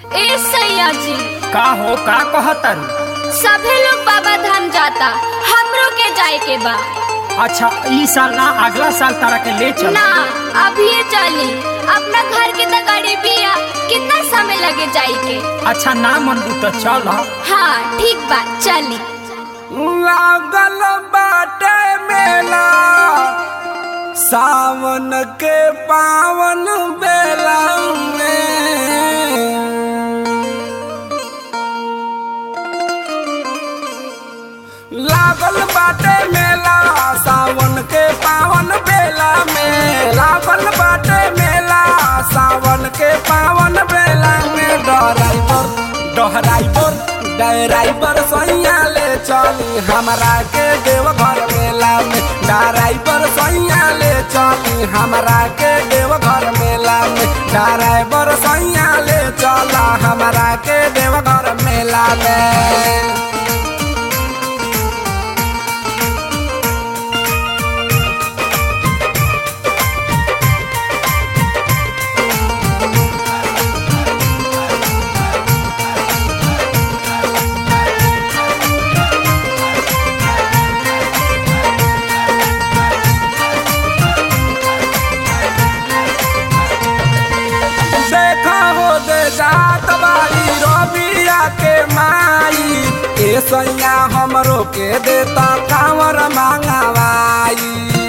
ए सैया जी का हो का कहतरू सभे लोग बाबा धाम जाता हमरो के जाए के बा अच्छा ई साल ना अगला साल तारा के ले चल ना अभी ये चली अपना घर के तो गाड़ी बिया कितना समय लगे जाए के अच्छा ना मन तो चल हाँ ठीक बा चली लागल बाटे मेला सावन के पावन बेला में लागल बाटे मेला सावन के पावन बेला में लागल बाटे मेला सावन के पावन बेला में डराइवर डराइवर डराइवर सैया ले चली हमरा के देवघर मेला में डराइवर सैया ले चली हमरा के देवघर मेला में डराइवर सैया ले चला हमरा के देवघर मेला में देखा हो दे जात बारी रबिया के माई ए सैया हमरो के देता कांवर मांगवाई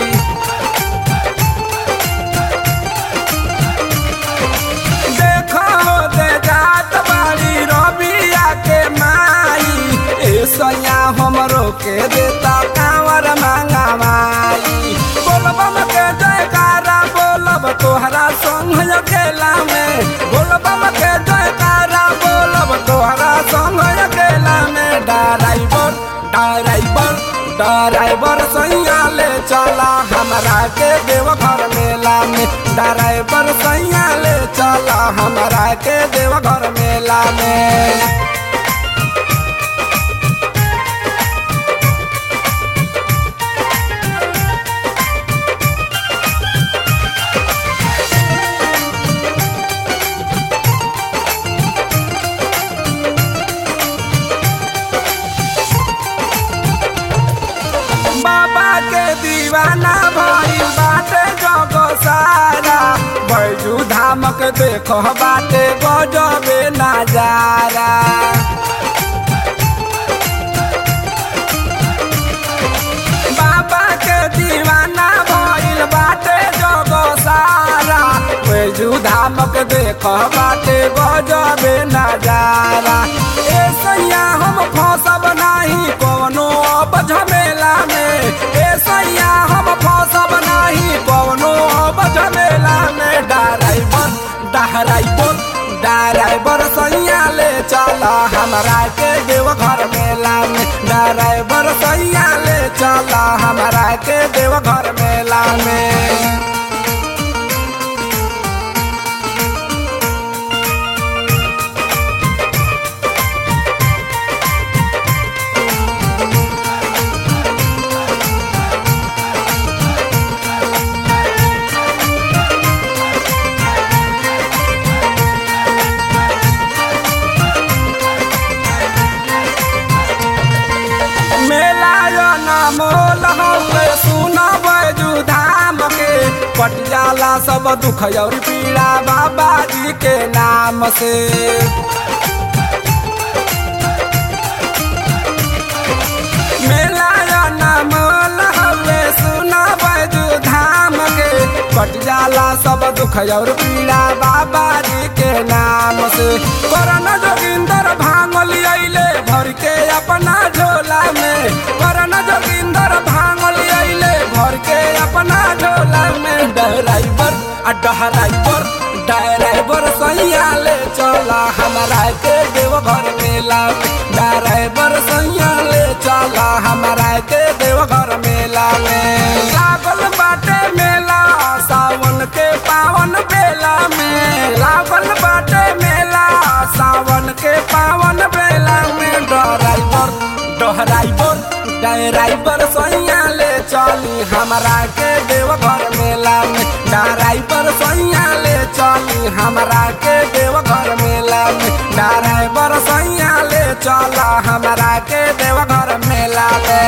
देखा हो दे जात बारी रबिया के माई ए सैया हमरो के देता कांवर मांगवाई बोलबम के जयकारा बोलब तोहरा संग अकेला में बोलबम के जयकारा बोलब तोहरा संग अकेला में डराइवर डराइवर डराइवर सैया ले चला हमरा के देवघर मेला में डराइवर सैया ले चला हमरा के देवघर मेला में बाबा के दीवाना भइल बाटे जग सारा बैजू धामक देख बाटे गजबे नजारा बाबा के दीवाना भइल बाटे जग सारा बैजू धामक देख बाटे गजबे नजारा ए सैया हम फसब नाही कोनो अब झमेला में ए सैया हम फसब नाही कोनो अब झमेला में डराइवर डराइवर डराइवर सैया ले चला हमरा के देवघर मेला में डराइवर सैया ले चला हमरा के देवघर मेला में मेला यो नामोल हौले सुन बैजू धाम के पटियाला सब दुख और पीड़ा बाबा जी के नाम से मेला यो नामोल हौले सुन बैजू धाम के पटियाला सब दुख और पीड़ा बाबा जी के नाम से करन जोगिंदर भांगल अइले भर के अपना झोला में करन जोगिंदर भांगल अइले भर के अपना झोला में डराइवर आ डराइवर डराइवर सैया ले चला हमरा के देवघर मेला में डराइवर सैया ले चला हमरा के देवघर मेला में लागल बाटे मेला सावन के पावन बेला में लागल बाटे मेला सावन के पावन बेला में डराइवर डराइवर डराइवर सैया ले चली हमरा के देवघर मेला में डराइवर सैया ले चली हमरा के देवघर मेला में चल हमरा के देवघर मेला ले